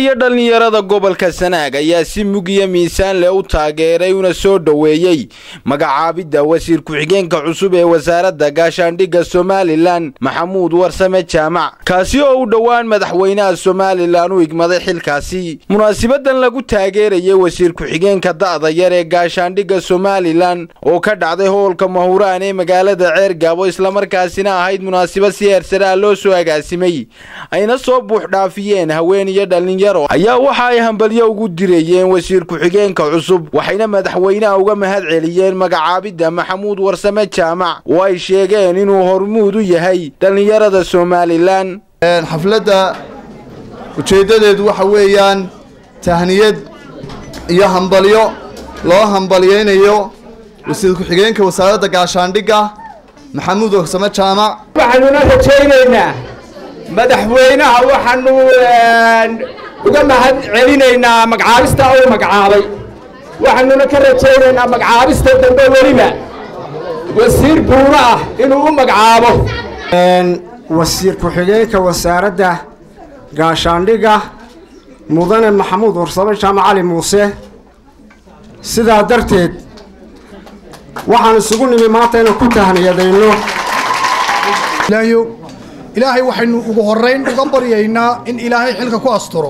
iyo dhallinyarada gobolka sanaag ayaa si mug iyo miisaan leh u taageeray una soo dhoweeyey magacaabidda wasiir ku-xigeenka cusub ee wasaaradda gaashaandhigga somalilan maxamuud warsame jaamac kaasi oo u dhowaan madaxweynaha somalilan u igmaday xilkaasi munaasibadan lagu taageerayay wasiir ku-xigeenka da'da yar ee gaashaandhigga somalilan oo ka dhacday hoolka mahuraan ee magaalada ceergaabo islamarkaasina ahayd munaasabad si heersaraa loo soo agaasimay ayna soo buuxdhaafiyeen haween iyo dhalinyaro ayaa waxa ay hambalyo ugu dirayeen wasiir ku-xigeenka cusub waxayna madaxweynaha uga mahad celiyeen magacaabidda maxamuud warsame jaamac oo ay sheegeen inuu hormuud u yahay dhallinyarada somalilan xafladda ujeeddadeedu waxa weeyaan tahniyad iyo hambalyo loo hambalyaynayo wasiir ku-xigeenka wasaaradda gaashaandhigga maxamuud warsame jaamac waxaanuna rajaynaynaa madaxweynaha waxaanu uga mahad celinaynaa magacaabista uu magacaabay waxaanuna ka rajaynaynaa magacaabista dambe weliba wasiir buuro ah inuu u magacaabo wasiir ku-xigeenka wasaaradda gaashaandhigga mudane maxamuud warsame jaamac cali muuse sidaa darteed waxaan isugu nimi maanta inaan ku tahniyadayno ilaahay waxaynu ugu horrayn uga baryaynaa in ilaahay xilka ku asturo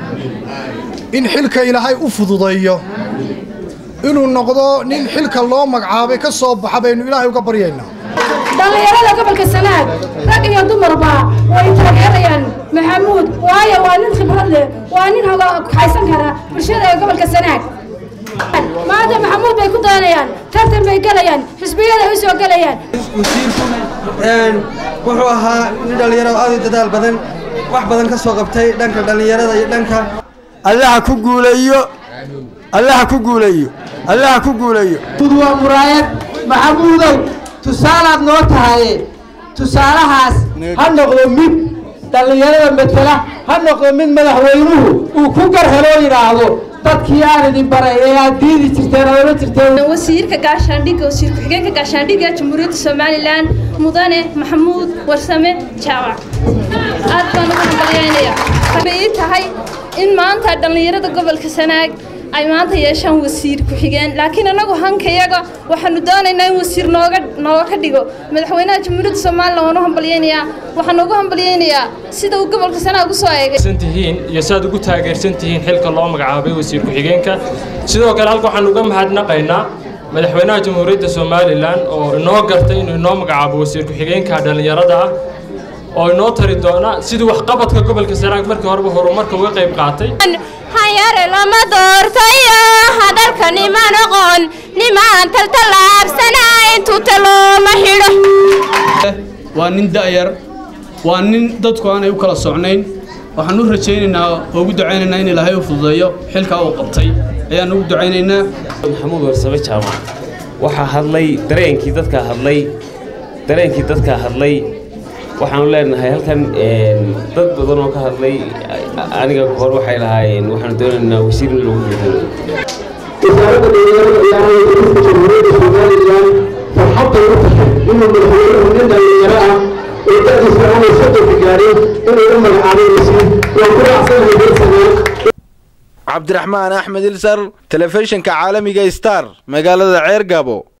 in xilka ilaahay u fududeeyo inuu noqdo nin xilka loo magacaabay ka soo baxa baynu ilaahay uga baryaynaa dhallinyarada gobolka sanaag rag iyo dumarba way taageerayaan maxamuud waayo waa nin khibrad leh waa nin haysan kara bulshada ee gobolka sanaag maanta maxamuud bay ku dayanayaan tartan bay gelayaan xisbiyada ay u soo gelayaan wasiirku wuxuu ahaa nin dhallinyaro aad u dadaal badan wax badan ka soo qabtay dhanka dhallinyarada iyo dhanka allaha ku guuleeyo allaha ku guuleeyo allaha ku guuleeyo waa muraayad maxamuudow tusaalaad noo tahaye tusaalahaas ha noqdo mid dhallinyarada matela ha noqdo mid madaxweynuhu uu ku garheloo yidhaahdo dadkii aan idin baray ee aad diidi jirteen aad ola jirteen wasiirka gaashaandhigga wasiir ku-xigeenka gaashaandhigga jamhuuriyadda somalilan mudane maxamuud warsame jaamac aad baan ugu hambalyaynayaa bay ii tahay in maanta dhallinyarada gobolka sanaag ay maanta yeeshaan wasiir ku-xigeen laakiin annagu hankayaga waxaanu doonaynaa in wasiir nooga nooga ka dhigo madaxweynaha jamhuuriyadda somalilan waan u hambalyaynayaa waxaan ugu hambalyaynayaa sida uu gobolka sanaag u soo eegay tihiin iyo saad ugu taageersan tihiin xilka loo magacaabay wasiir ku-xigeenka sidoo kale halka waxaan uga mahadnaqaynaa madaxweynaha jamhuuriyadda somalilan oo inoo gartay inuu inoo magacaabo wasiir ku-xigeenka dhallinyarada ah oo inoo tari doona sidii waxqabadka gobolka sanaag markii horeba horumarka uga qayb qaatay hanyare lama doortayo hadalka nima noqon nimaan taltallaabsanayn tuta looma xidho waa nin da'yar waa nin dadku aanay u kala socnayn waxaan u rajaynaynaa oo ugu ducaynaynaa in ilaahay u fududeeyo xilkaa uu qabtay ayaan ugu ducaynaynaa maxamuud warsame jaamac waxaa hadlay dareenkii dadkaa hadlay dareenkii dadkaa hadlay waxaanu leenahay halkan dad badan oo ka hadlay aniga hor waxay lahaayeen waxaanu doonaynaa wasiir in lagu bedelo wasaaradda dhalinyarada ciyaaraha dalka jamhuuriyadda somalilan farxadday u tahay inuu madaxweynuhu nin dhalinyaro ah oo da'diisa aanay soddonka gaarin inuu u magacaabay wasiir waan ku raacsanahay bersanaag cabdiraxmaan axmed ilsar telefishinka caalamiga star magaalada ceergabo